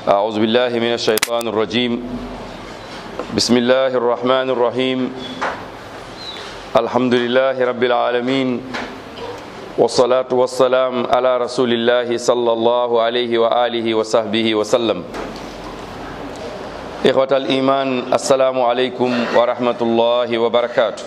أعوذ بالله من الشيطان الرجيم بسم الله الرحمن الرحيم الحمد لله رب العالمين والصلاة والسلام على رسول الله صلى الله عليه وآله وصحبه وسلم إخوة الإيمان السلام عليكم ورحمة الله وبركاته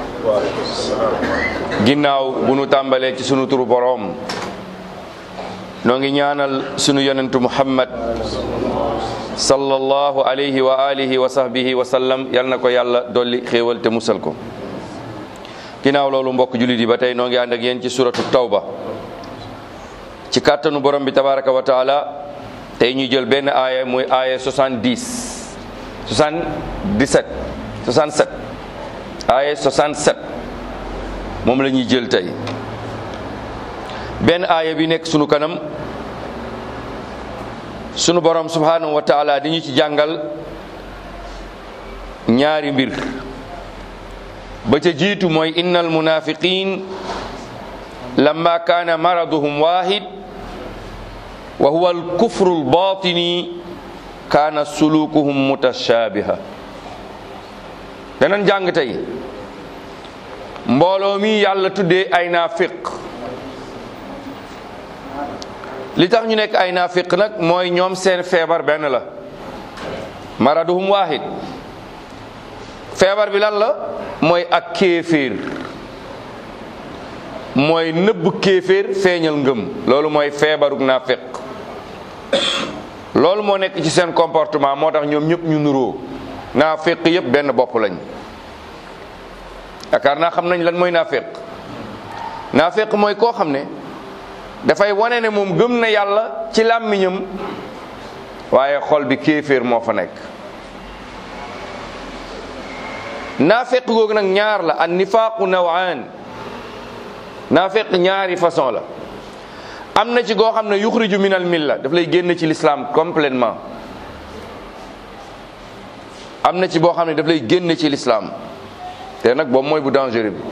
ginnaaw bu nu tàmbalee ci sunu turu boroom noo ngi ñaanal sunu yonentu muhammad sallallahu alayhi wa alihi wa sahbihi wa sallam yal na ko yàlla dolli xéewal te musal ko ginnaaw loolu mbokk jullit yi ba tey noo ngi ànd ak yéen ci suratu tawba ci kàttanu borom bi tabaraka wa taala tey ñu jël benn aaya muy aaya 70 77 67 aaya 67 moom la ñuy jël tey benn aaya bi nekk sunu kanam sunu borom subhanahu wa taala di ñu ci jàngal ñaari mbir ba ca jiitu mooy innal munafiqin lamma kaana maraduhum wahid wa huwa alkufru albatini kaana sulukuhum mutashabiha danan jàng tey mbooloo mi yàlla tuddee ay naafiq li tax ñu nekk ay naafiq nag mooy ñoom seen feebar benn la maraduhum waahid feebar bi lan la mooy ak kéeféer mooy nëbb kéeféer feeñal ngëm loolu mooy feebaruk naafiq loolu moo nekk ci seen comportement moo tax ñoom ñëpp ñu nuroo naafiq yëpp benn bopp lañ yaakaar naa xam nañ lan mooy naafiq naafiq mooy koo xam ne dafay wane ne moom gëm na yàlla ci làmmiñam waaye xol bi kéeféer moo fa nekk naafeq googu nag ñaar la an nifaaqu nawaan naafeq ñaari façon la am na ci goo xam ne yuxriju min al milla daf lay génn ci l'islam complètement am na ci boo xam ne daf lay génn ci l'islam te nag boobu mooy bu dangereux bi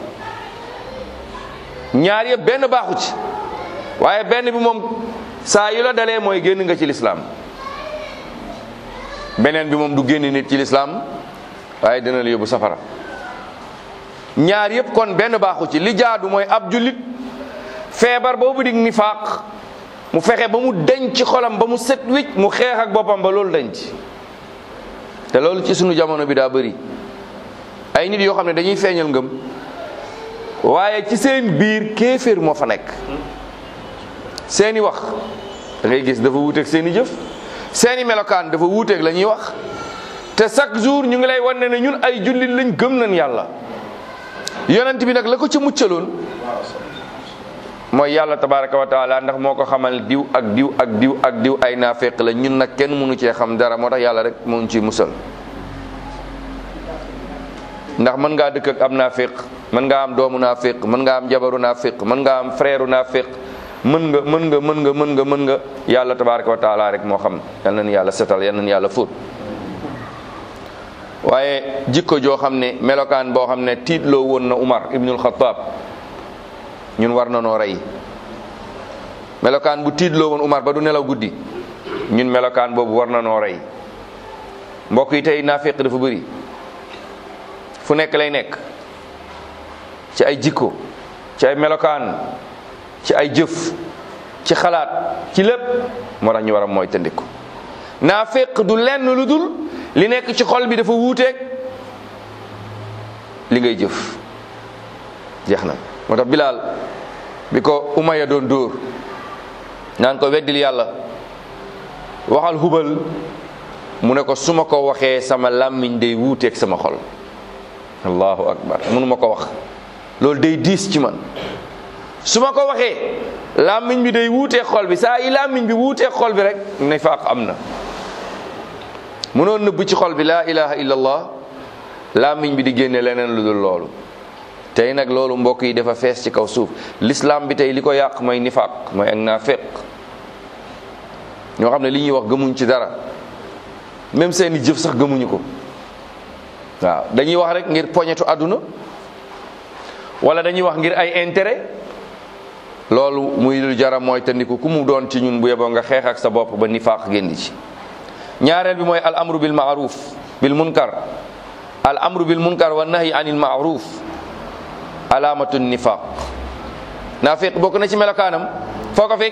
ñaar yëpp benn baaxu ci waaye benn bi moom saa yu la dalee mooy génn nga ci lislaam beneen bi moom du génn nit ci lislaam waaye dina la yóbbu safara ñaar yëpp kon benn baaxu ci li jaadu mooy ab jullit feebar boobu dig nifaaq mu fexe ba mu denc ci xolam ba mu set wicc mu xeex ak boppam ba loolu denc te loolu ci sunu jamono bi daa bëri ay nit yoo xam ne dañuy feeñal ngëm waaye ci seen biir kéeféer moo fa nekk seeni wax da ngay gis dafa wuuteeg seeni jëf seeni melokaan dafa wuuteeg la ñuy wax te chaque jour ñu ngi lay wan ne ñun ay jullit lañ gëm nañ yàlla yonent bi nag la ko ci muccaloon mooy yàlla tabaraka wa taala ndax moo ko xamal diw ak diw ak diw ak diw ay naafeq la ñun nag kenn mënu cee xam dara moo tax yàlla rek moo ñu ciy musal ndax mën ngaa dëkk ak am naafeq mën ngaa am doomu naafeq mën ngaa am jabaru naafeq mën ngaa am frère naafeq mën nga mën nga mën nga mën nga mën nga yàlla tabaraka wa taala rek moo xam yal nañu yàlla setal yal nañu yàlla fóot waaye jikko joo xam ne melokaan boo xam ne tiitloo woon na Umar ibnul Xattaab ñun war na noo rey melokaan bu tiitloo woon Umar ba du nelaw guddi ñun melokaan boobu war na noo rey mbokk yi tey naafeq dafa bëri fu nekk lay nekk ci ay jikko ci ay melokaan ci ay jëf ci xalaat ci lépp moo tax ñu war a mooy tëndiku naafeq du lenn lu dul li nekk ci xol bi dafa wuuteeg li ngay jëf jeex na moo tax bilaal bi ko umaya doon dóor naan ko weddil yàlla waxal hubal mu ne ko su ma ko waxee sama làmmiñ day wuuteeg sama xol allahu akbar mënu ma ko wax loolu day diis ci man su ma ko waxee làmmiñ bi day wuuteeg xol bi saa yi làmmiñ bi wuuteeg xol bi rek nifaaq am na mënoon nëbb ci xol bi laa ilaha illallah làmmiñ bi di génne leneen lu dul loolu tey nag loolu mbokk yi dafa fees ci kaw suuf l'islam bi tey li ko yàq mooy nifaaq mooy ak naafeq ñoo xam ne li ñuy wax gëmuñ ci dara même seeni jëf sax gëmuñu ko waaw dañuy wax rek ngir poñetu àdduna wala dañuy wax ngir ay intérêt loolu muy lu jara mooy tandiku ku mu doon ci ñun bu yeboo nga xeex ak sa bopp ba nifaaq génn ci ñaareel bi mooy al amru bil maaruf bil munkar al amru bil munkar wa nahyi anil maaruf alaamatu nifaq naafiq bokk na ci melokaanam foo ko fekk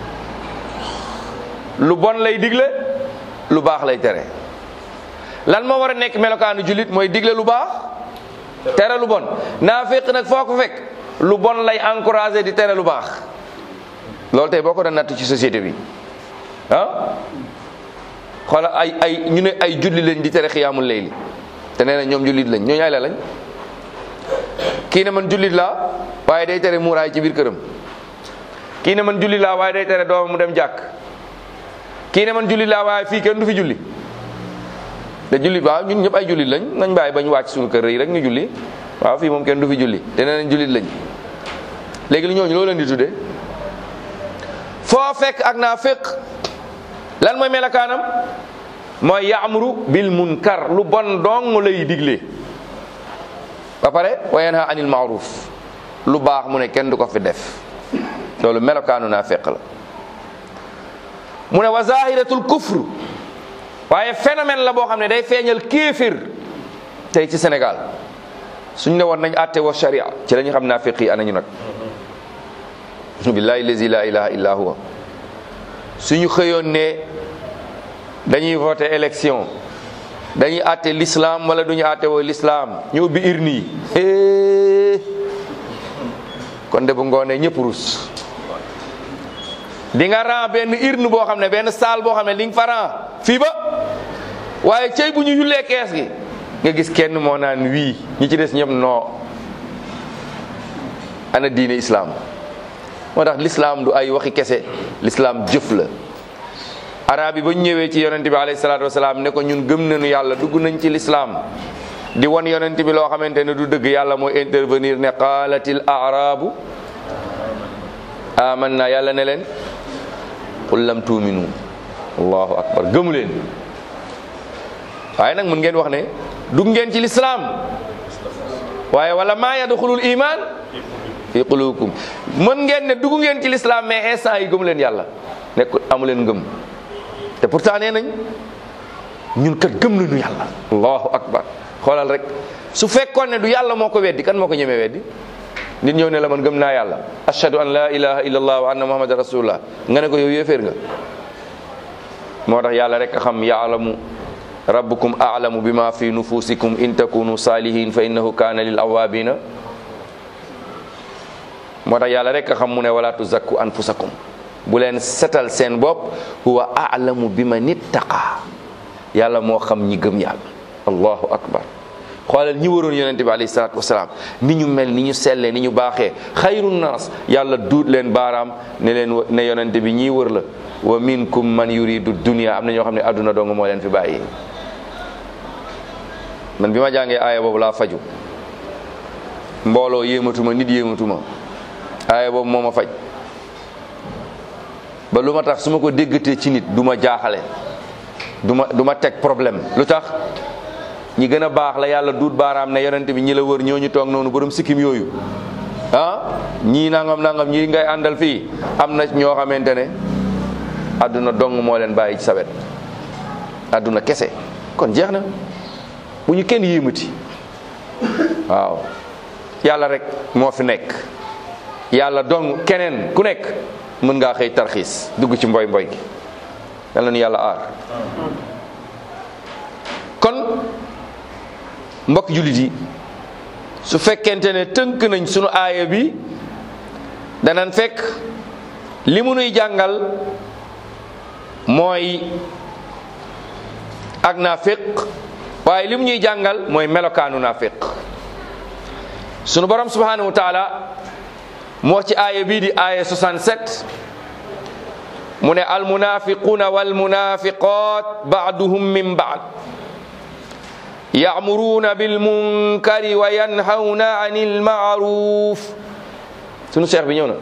lu bon lay digle lu baax lay tere lan moo war a nekk melokaanu jullit mooy digle lu baax tere lu bon naafiq nag foo ko fekk lu bon lay encouragé di tere lu baax loolu tey boo ko doon natt ci société bi ah xoola ay ay ñu ne ay julli lañ di tere xiyaamul layli te nee na ñoom jullit lañ ñooñu ay la lañ kii ne man jullit laa waaye day tere muuraay ci biir këram kii ne man jullit laa waaye day tere doomam mu dem jàkk kii ne man jullit laa waaye fii kenn du fi julli te jullit waaw ñun ñëpp ay jullit lañ nañ bàyyi bañ wàcc suñu kër yi rek ñu julli waaw fii moom kenn du fi julli te nee nañ jullit lañ léegi li ñooñu loo leen di tuddee foo fekk ak naa fekk lan mooy melakaanam mooy yaamuru bil munkar lu bon dong lay digle ba pare wa yanha anil maaruf lu baax mu ne kenn du ko fi def loolu melokaanu naa fekk la mu ne wa zahiratul kufr waaye phénomène la boo xam ne day feeñal kéefir tey ci Sénégal suñ ne woon nañ àtte wa sharia ci la ñu xam naa fekk yi anañu nag billahi lazi la ilaha illa huwa suñu xëyoon ne dañuy voté élection dañuy àtte l'islam wala duñu àtte woo l'islam ñu ubbi urne yi kon de bu ngoonee ñëpp rus di nga ran benn urne boo xam ne benn salle boo xam ne li nga fa ran fii ba waaye cey bu ñu yullee kees gi nga gis kenn moo naan wii ñi ci des ñëpp non ana diine islam moo tax l'islam du ay waxi kese l'islam jëf la arab yi ba ñu ñëwee ci yonent bi alayhi salaatu wasalaam ne ko ñun gëm nañu yàlla dugg nañ ci l'islam di won yonent bi loo xamante ne du dëgg yàlla mooy intervenir ne qaalatil arabu amanna yàlla ne leen qul lam tuuminu allahu akbar gëmu leen waaye nag mun ngeen wax ne dugg ngeen ci l'islam waaye wala maa yadxulul iman fi qulubikum mën ngeen ne dugg ngeen ci l'islam mais instant yi gëmu leen yàlla nekk amu leen ngëm te pourtant nee nañ ñun kat gëm nañu yàlla allahu akbar xoolal rek su fekkoon ne du yàlla moo ko weddi kan moo ko ñemee weddi nit ñëw ne la man gëm naa yàlla ashhadu an la ilaha illallah wa anna muhammadan rasulullah nga ne ko yow yéeféer nga moo tax yàlla rek a xam yaalamu rabbukum a'lamu bima fi nufusikum in takunu salihin fa innahu kana lil awabina moo tax yàlla rek a xam mu ne wala tuzakku anfusakum bu leen setal seen bopp huwa a'lamu bi man ittaqa yàlla moo xam ñi gëm yàlla allahu akbar xoolal ñi waroon yonente bi alayhi salaatu wasalaam ni ñu mel ni ñu sellee ni ñu baaxee xayru naas yàlla duut leen baaraam ne leen ne yonente bi ñii wër la wa minkum man yuridu dunia am na ñoo xam ne adduna dong moo leen fi bàyyi man bi ma jàngee aaya boobu laa faju mbooloo yéematuma nit yéematuma aaya boobu moo ma faj ba lu ma tax su ma ko déggatee ci nit du ma jaaxale du ma du ma teg problème lu tax ñi gën a baax la yàlla duut baaraam ne yonent bi ñi la wër ñooñu toog noonu borom sikkim yooyu ah ñii nangam nangam ñii ngay àndal fii am na ñoo xamante ne àdduna dong moo leen bàyyi ci sa wet àdduna kese kon jeex na bu ñu kenn yéemati waaw yàlla rek moo fi nekk yàlla dong keneen ku nekk mën ngaa xëy tarxiis dugg ci mboy mboy gi yàlla nu yàlla aar kon mbokk jullit yi su fekkente ne tënk nañ sunu aaya bi danañ fekk li mu nuy jàngal mooy ak naafiq waaye li mu ñuy jàngal mooy melokaanu naafiq sunu borom subhanahu wa taala moo ci aaya bii di aaya 67 mu ne almunafiquna walmunafiqat baaduhum min baad ya'muruna bil munkari wa yanhawna anil ma'ruf sunu cheikh bi ñëw na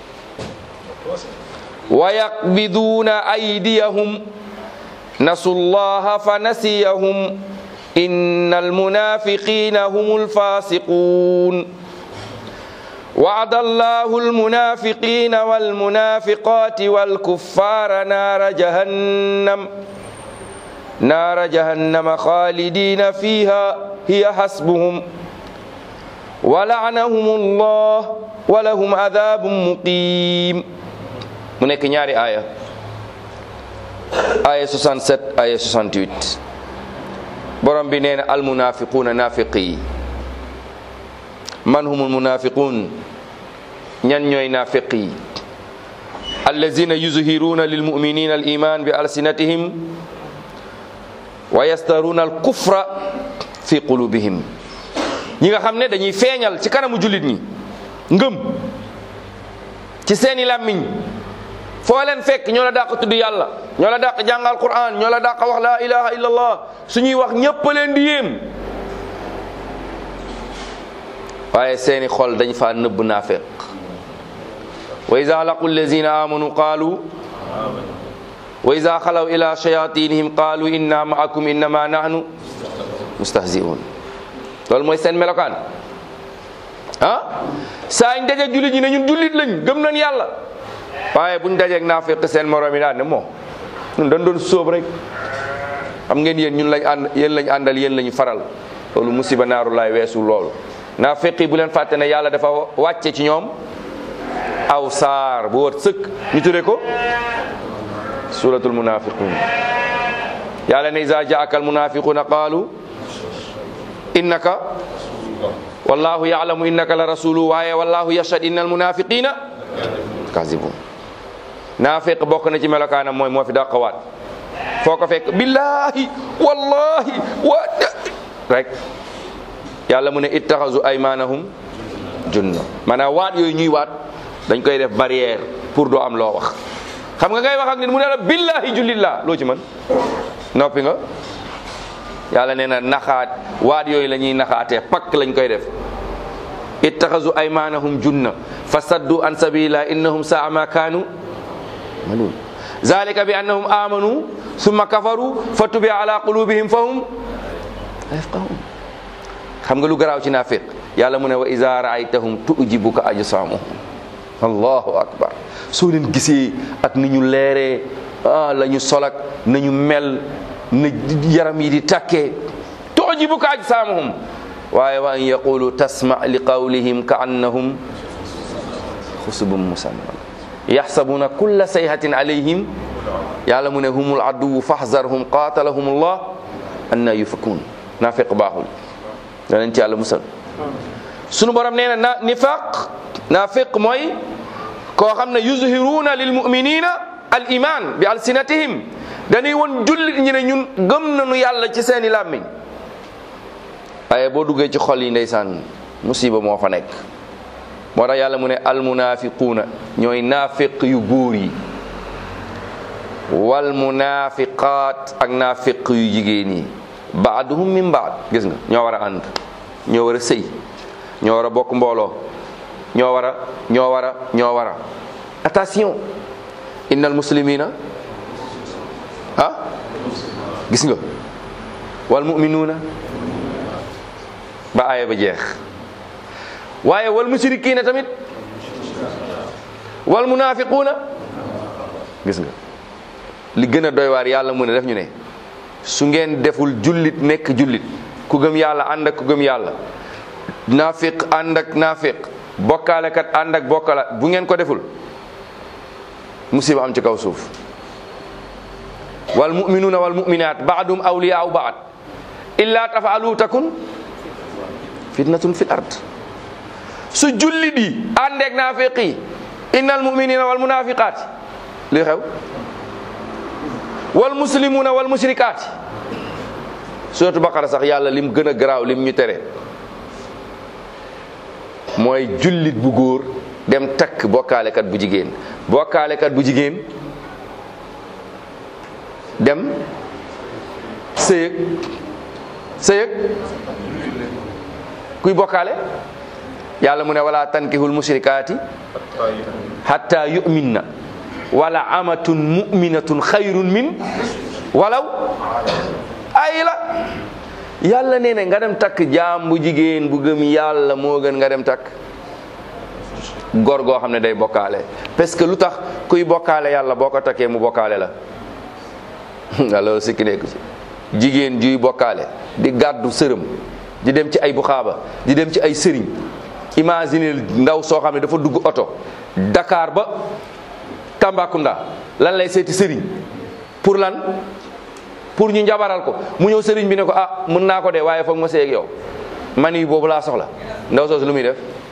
wa yaqbiduna aydiyahum nasu llaha fa nasiyahum inna almunafiqina humul fasiqun وعد الله المنافقين والمنافقات والكفار نار جهنم naara jahannama khalidina fiha hiya hasbuhum wa la'anahum allah wa lahum adhabun muqim mu nekk ñaari aaya aaya 67 aaya 68 borom bi nee na almunafiquuna nafiqi yi man humul munafiqun ñan ñooy nafiq yi allazina yuzhiruna lilmuminina aliman bi alsinatihim wa yastaruna alkufra fi qulubihim ñi nga xam ne dañuy feeñal ci kanamu jullit ñi ngëm ci seeni làmmiñ foo leen fekk ñoo la dàq tudd yàlla ñoo la dàq jàngal quran ñoo la dàq wax la ilaha illallah suñuy wax ñépp leen di yéem waaye seeni xol dañ fa nëbb naafeq wa ida laqu allazina amanu qaalu wa ida xalaw ila shayatinihim qaalu inna maakum innama nahnu mustahziun loolu mooy seen melokaan ah saa ñu dajeeg jullit ñi ne ñun jullit lañ gëm nañ yàlla waaye buñ dajeeg naafeq seen morom yi daal ne moo ñun dañ doon sóob rek xam ngeen yéen ñun lañ ànd yéen lañ àndal yéen lañu faral loolu musiba naaru laay weesu loolu naafeq yi bu leen fàtte ne yàlla dafa wàcce ci ñoom aw saar bu wat sëkk ñu tudde ko suratul munafiqun yàlla ne iza jaaka al munafiquna qaalu innaka wallahu ya'lamu innaka la rasulu waaye wallahu yashhad innal munafiqina kazibun naafeq bokk na ci melokaanam mooy moo fi dàqawaat foo ko fekk billahi wallahi wa rek yàlla mu ne ittaxasu aymanahum junna maanaam waat yooyu ñuy waat dañ koy def barrière pour doo am loo wax xam nga ngay wax ak nit mu ne la billahi jullit laa loo ci mën noppi nga yàlla nee na naxaat waat yooyu la ñuy naxaatee pakk lañ koy def ittaxasu aymanahum junna fa saddu an sabilillah innahum saa ma kaanu malun zalika bi annahum amanu summa kafaru fa tubi ala qulubihim fa hum la yafqahun xam nga lu garaaw ci naafiq yàlla mu ne wa iza raaytahum tujibuka ajsamuhum allahu akbar soo leen gisee ak ni ñu leeree ah la ñu solak nañu mel na yaram yi di takkee tujibuka ajsamuhum waaye wa an yaqulu tasma li qawlihim ka annahum xusubun musamman yaxsabuna kulla sayhatin alayhim yàlla mu ne humul aduwu fahzarhum qatalahum allah anna yufakun naafiq baaxul danañ ci yàlla musal sunu borom nee na na nifaq naafiq mooy koo xam ne yuzhiruna lil muminina al iman bi alsinatihim dañuy won jullit ñi ne ñun gëm nañu yàlla ci seeni làmmiñ waaye boo duggee ci xol yi ndeysaan musiba moo fa nekk moo tax yàlla mu ne almunafiquuna ñooy naafiq yu góor yi wal munafiqaat ak naafiq yu jigéen yi baaduhum min baad gis nga ñoo war a ànd ñoo war a sëy ñoo war a bokk mbooloo ñoo war a ñoo war a ñoo war a attention innal muslimina ah gis nga wal muminuuna ba aaya ba jeex waaye wal musrikiina tamit wal munafiquuna gis nga li gën a doy waar yàlla mu ne def ñu ne su ngeen deful jullit nekk jullit ku gëm yàlla ànd ak ku gëm yàlla naafiq ànd ak naafiq bokkaalekat ànd ak bokkala bu ngeen ko deful musiba am ci kaw suuf wal muminuuna wal muminaat baadum awliyaau baad illa tafaalu takun fitnatun fil ard su jullit yi àndeek naafiq yi innal muminina wal munafiqaat li xew wal muslimuna wal mushrikaat suratu baqara sax yàlla lim gën a garaaw lim ñu tere mooy jullit bu góor dem takk bokkaalekat bu jigéen bokkaalekat bu jigéen dem sëyëg sëyëg kuy bokkaale yàlla mu ne wala tankihul mushrikaati hatta yu'minna wala amatun mu'minatun xayrun min walaw ay la yàlla nee na nga dem takk jaam bu jigéen bu gëm yàlla moo gën nga dem takk góor goo xam ne day bokkaale parce que lu tax kuy bokkaale yàlla boo ko takkee mu bokkaale la nga loolu sikki nekku ci jigéen juy bokkaale di gàddu sërëm di dem ci ay buxaaba di dem ci ay sëriñ imagine ndaw soo xam ne dafa dugg oto Dakar ba Tambacounda lan lay seeti sëriñ pour lan pour ñu njabaral ko mu ñëw sëriñ bi ne ko ah mën naa ko de waaye foog ma seeg yow man yi boobu laa soxla ndaw soosu lu muy def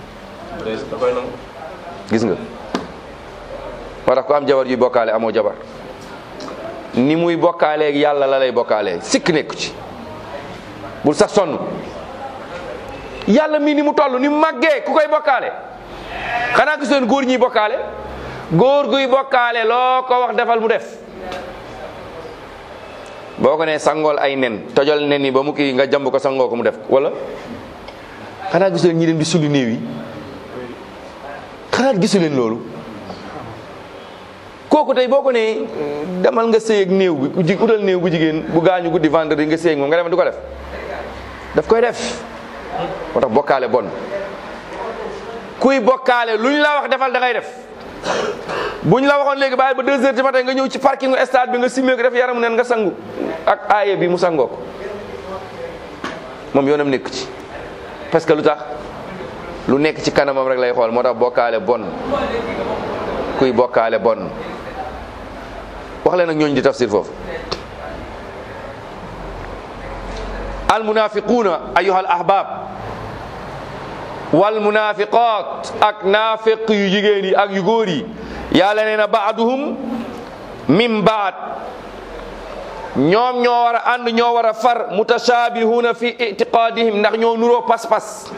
gis nga moo tax ku am jabar juy bokkaale amoo jabar ni muy bokkaaleeg yàlla la lay bokkaalee sikk nekku ci bul sax sonn yàlla mii ni mu toll ni mu màggee ku koy bokkaale xanaa gis leen góor ñiy bokkaale góor guy bokkaale loo ko wax defal mu def boo ko nee sangool ay nen tojal nen yi ba mu kii nga jamb ko sangoo ko mu def wala xanaa gisu leen ñi dem di suli néew yi xanaa gisu leen loolu kooku tey boo ko nee demal nga sëy ak néew bi ku ji utal néew bu jigéen bu gaañu guddi vendredi nga sëy ak moom nga demal du ko def daf koy def moo tax bokkaale bon kuy bokkaale lu ñu la wax defal da ngay def bu ñu la waxoon léegi bàyyi ba deux heures du matin nga ñëw ci parking stade bi nga simmee ko def yaramu neen nga sangu ak aaye bi mu sangoo ko moom yoonam nekk ci parce que lu tax lu nekk ci kanamam rek lay xool moo tax bokkaale bon kuy bokkaale bon wax leen ak ñooñu di tafsir foofu al munafiquuna ayuha al ahbab wal munafiqat ak naafiq yu jigéen yi ak yu góor yi yàlla nee na baaduhum min baad ñoom ñoo war a ànd ñoo war a far mutashabihuna fi itiqadihim ndax ñoo nuroo pas-pas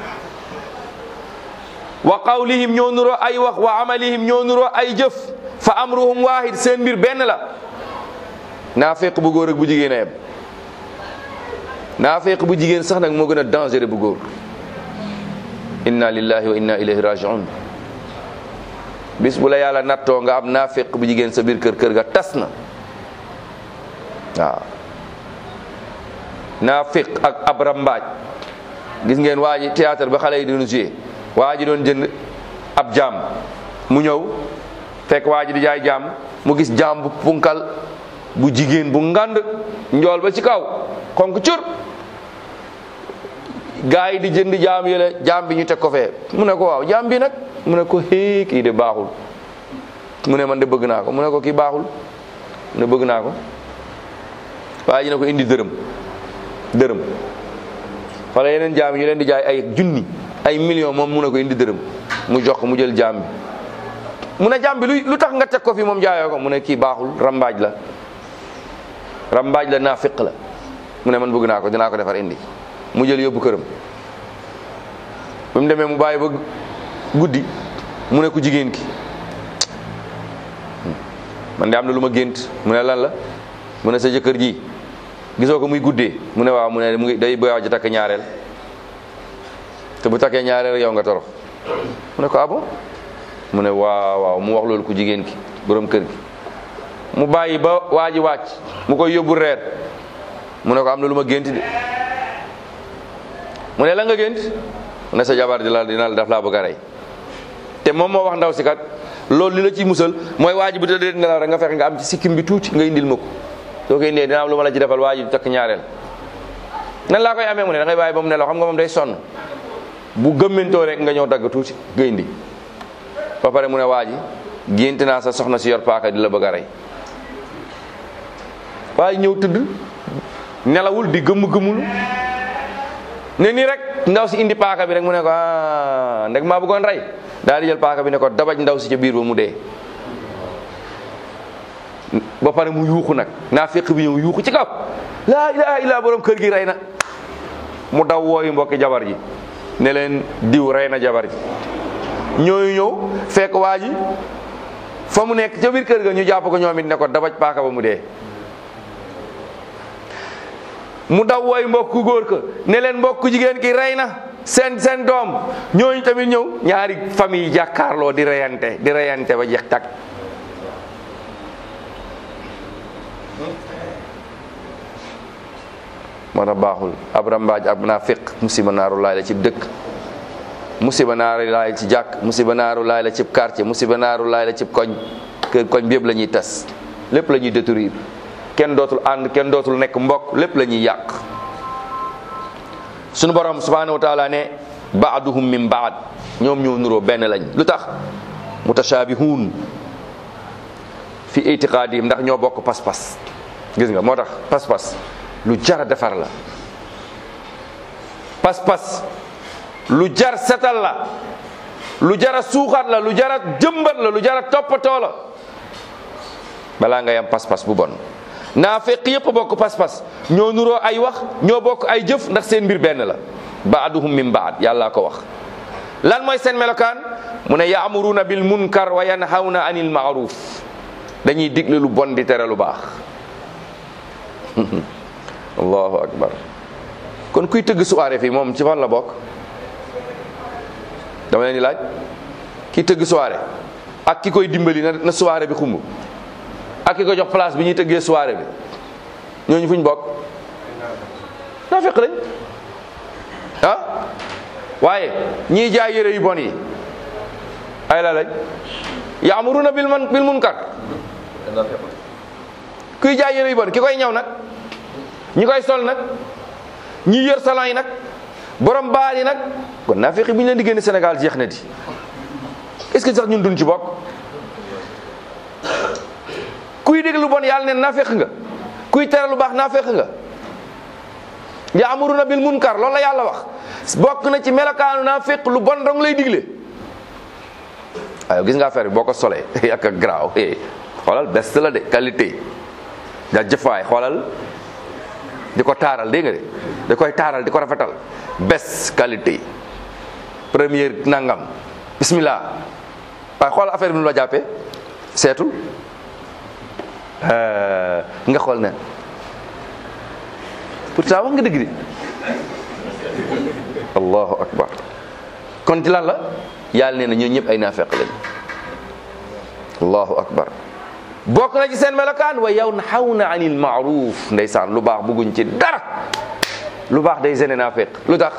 wa qawlihim ñoo nuroo ay wax wa amalihim ñoo nuroo ay jëf fa amruhum wahid seen mbir benn la naafiq bu góor ak bu jigéen a yem naafiq bu jigéen sax nag moo gën a dangereux bu góor inna lillahi wa inna ilayhi rajiun bis bu la yàlla nattoo nga am naafiq bu jigéen sa biir kër kër ga tas na waaw naafiq ak ab rambaaj gis ngeen waa ji théâtre ba xale yi doon joué waa ji doon jënd ab jaam mu ñëw fekk waa ji di jaay jaam mu gis jaam bu punkal bu jigéen bu ngand njool ba ci kaw xonk cur gaa yi di jënd jaam yële jaam bi ñu teg ko fee mu ne ko waaw jaam bi nag mu ne ko hee kii de baaxul mu ne man de bëgg naa ko mu ne ko kii baaxul mu ne bëgg naa ko waaye ji ne ko indi dërëm dërëm wala yeneen jaam yi ñu leen di jaay ay junni ay million moom mu ne ko indi dërëm mu jox ko mu jël jaam bi mu ne jaam bi lu lu tax nga teg ko fi moom jaayoo ko mu ne kii baaxul rambaaj la rambaaj la naafiq la mu ne man bëgg naa ko dinaa ko defar indi mu jël yóbbu këram ba mu demee mu bàyyi ba guddi mu ne ku jigéen ki man de am na lu ma gént mu ne lan la mu ne sa jëkkër ji gisoo ko muy guddee mu ne waaw mu ne mu ngi day bëgg a takk ñaareel te bu takkee ñaareel yow nga torox mu ne ko ah bon mu ne waaw waaw mu wax loolu ku jigéen ki borom kër gi mu bàyyi ba waa ji wàcc mu koy yóbbu reer mu ne ko am na lu ma gént de mu ne la nga gént mu ne sa jabar di la dina la daf laa bëgg a rey te moom moo wax ndaw si kat loolu li la ciy musal mooy waa ji bu tëddee nelaw rek nga fexe nga am ci sikkim bi tuuti nga indil ma ko soo koy indee dina am lu ma la ci defal waa ji takk ñaareel nan laa koy amee mu ne da ngay bàyyi ba mu nelaw xam nga moom day sonn bu gëmmentoo rek nga ñëw dagg tuuti nga indi ba pare mu ne waa ji gént naa sa soxna si yor paaka di la bëgg a rey waa ji ñëw tëdd nelawul di gëmm-gëmmul ne nii rek ndaw si indi paaka bi rek mu ne ko ah ndeg maa bëggoon rey daal di jël paaka bi ne ko dabaj ndaw si ca biir ba mu dee ba pare mu yuuxu nag naa fekk bi ñëw yuuxu ci kaw laa ilaha illa borom kër gi rey na mu daw wooyu mbokki jabar ji ne leen diw rey na jabar ji ñooyu ñëw fekk waa ji fa mu nekk ca biir kër ga ñu jàpp ko ñoom it ne ko dabaj paaka ba mu dee mu daw wooy mbokku góor ka ne leen mbokku jigéen ki rey na seen seen doom ñooñu tamit ñëw ñaari famille jàkkaarloo di reyante di reyante ba jeex tag moo tax baaxul ab rambaaj ab naafiq musiba naaru laay la ci dëkk musiba naaru laay la ci jàkk musiba naaru laay la ci quartier musiba naaru laay la ci koñ kër koñ bi yëpp la ñuy tas lépp la ñuy détruire kenn dootul ànd kenn dootul nekk mbokk lépp la ñuy yàq sunu borom subhanahu wa taala ne baaduhum min baad ñoom ñoo nuroo benn lañ lu tax mutashabihun fi itiqaadihim ndax ñoo bokk pas-pas gis nga moo tax pas-pas lu jar a defar la pas-pas lu jar setal la lu jar a suuxat la lu jar a jëmbat la lu jar a toppatoo la balaa ngay am pas-pas bu bon naa fekk yëpp bokk pas-pas ñoo nuroo ay wax ñoo bokk ay jëf ndax seen mbir benn la baaduhum min baad yàllaa ko wax lan mooy seen melokaan mu ne yaamuruuna bil munkar wa yanhawna anil maaruf dañuy digle lu bon di tere lu baax allahu akbar kon kuy tëgg soirée fii moom ci fan la bokk dama leen di laaj ki tëgg soirée ak ki koy dimbali na na soirée bi xumb ak ki ko jox place bi ñuy tëggee soirée bi ñooñu fuñ bokk naa fekk lañ ah waaye ñiy jaay yére yu bon yi ay la lañ yaamuruna bil man bil munkar kuy jaay yére yu bon ki koy ñaw nag ñi koy sol nag ñi yor salon yi nag borom baal yi nag kon naa fekk bi ñu leen di génne Sénégal jeex na di est-ce que sax ñun duñ ci bokk kuy dégg lu bon yàlla neen naa fekk nga kuy tere lu baax naa fekk nga yaamuruna bil munkar loolu la yàlla wax bokk na ci melokaanu naa fekk lu bon dong lay digle waaye gis nga affaire bi boo ko solee ak ak garaaw xoolal best la de qualité da jëfaay xoolal di ko taaral dégg nga de da koy taaral di ko rafetal best qualité première nangam bismillah waaye xoolal affaire bi nu la jàppee seetul nga xool ne pourtant wax nga dëgg de allahu akbar kon ci lan la yàlla nee na ñoo ñëpp ay naafeq lañ allahu akbar bokk na ci seen melokaan wa yanhawna anil maaruf ndeysaan lu baax bugguñ ci dara lu baax day gêné naafeq lu tax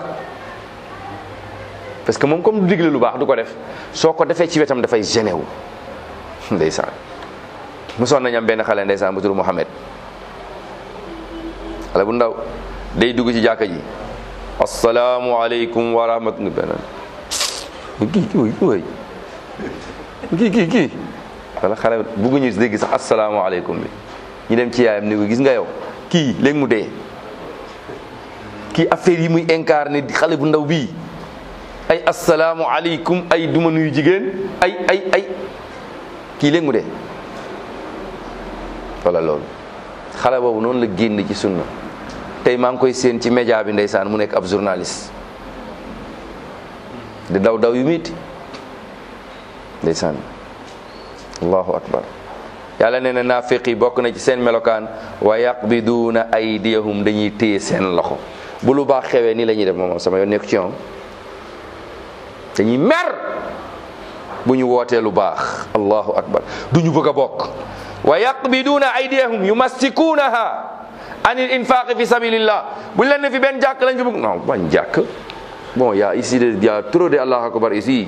parce que moom comme du digle lu baax du ko def soo ko defee ci wetam dafay gêné wu ndeysaan mosoon nañ am benn xale ndeysaan bu tudd Mohamed xale bu ndaw day dugg ci jàkka ji asalaamualeykum wa rahmatullah kii kii waay kii kii kii wala xale bugguñu dégg sax asalaamualeykum bi ñu dem ci yaayam ni ko gis nga yow kii léegi mu dee kii affaire yi muy incarné di xale bu ndaw bii ay asalaamualeykum ay duma nuyu jigéen ay ay ay kii léegi mu dee wala loolu xale boobu noonu la génn ci sunna tey maa ngi koy séen ci média bi ndeysaan mu nekk ab journaliste di daw daw yu miiti ndeysaan allahu akbar yàlla nee na naafiq yi bokk na ci seen melokaan wa yaqbiduuna aydiyahum dañuy téye seen loxo bu lu baax xewee nii la ñuy def moom sama yoon nekk ci ñoom dañuy mer bu ñu wootee lu baax allahu akbar du ñu bëgg a bokk wa yaqbiduuna aydiyahum yumassikuunaha anil infaqi fi sabilillah bu leen ne fi benn jàkk lañ fi bëgg non bañ jàkk bon y a ici de y a trop de allahu akbar ici